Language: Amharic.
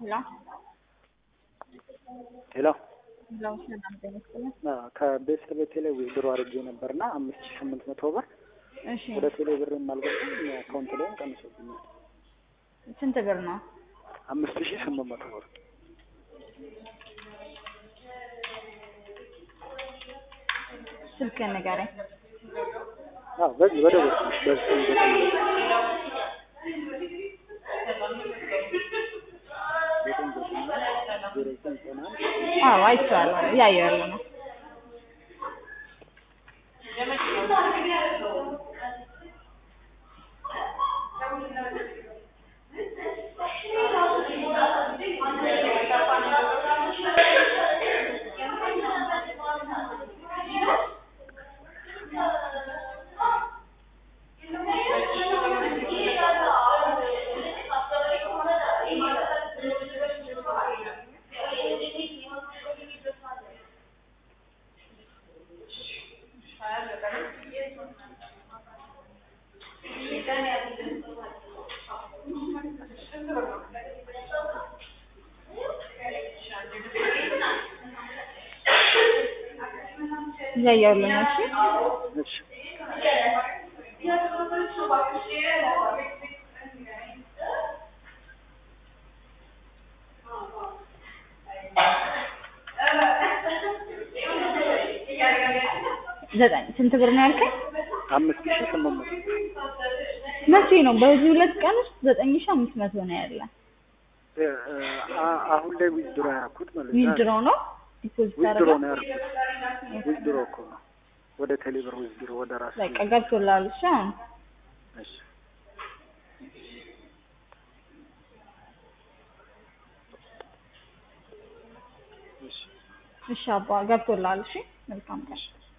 ሄሎ ሄሎ ሄሎ ሰላም ጤና ይስጥልኝ። ከቤት ቤቴ ላይ ዊዝድሮ አድርጌ ነበርና አምስት ሺህ ስምንት መቶ ብር እሺ ወደ ቴሌ ብር የማልገባም አካውንት ላይም ቀንሶብኛል። ስንት ብር ነው? አምስት ሺህ ስምንት መቶ ብር ስልክህን ንገረኝ። አዎ በዚህ ወደ ቤት በዚህ ዘጠኝ ዘጠኝ ዘጠኝ ዜሮ ዘጠኝ ዘጠና አንድ አዎ አይቼዋለሁ፣ እያየሁ ያለ ነው። እያየሁ ያለ ነው። እሺ እሺ ዘጠኝ ስንት ብር ነው ያልከኝ? አምስት ሺህ ስምንት መቶ መቼ ነው? በዚህ ሁለት ቀን ውስጥ ዘጠኝ ሺህ አምስት መቶ ነው ያለ። እ፣ አ- አሁን ላይ ዊዝድሮ ያደረኩት ማለት ነው። ዊዝድሮ ነው ዲፖዚት ዊዝድሮ አደረገ? ነው ያደረኩት። ዊዝድሮ እኮ ነው ወደ ቴሌብር ዊዝድሮ ወደ ራሱ በቃ ገብቶልሃል። እሺ አሁን እሺ እሺ እሺ አባ ገብቶልሃል። እሺ መልካም ቀን።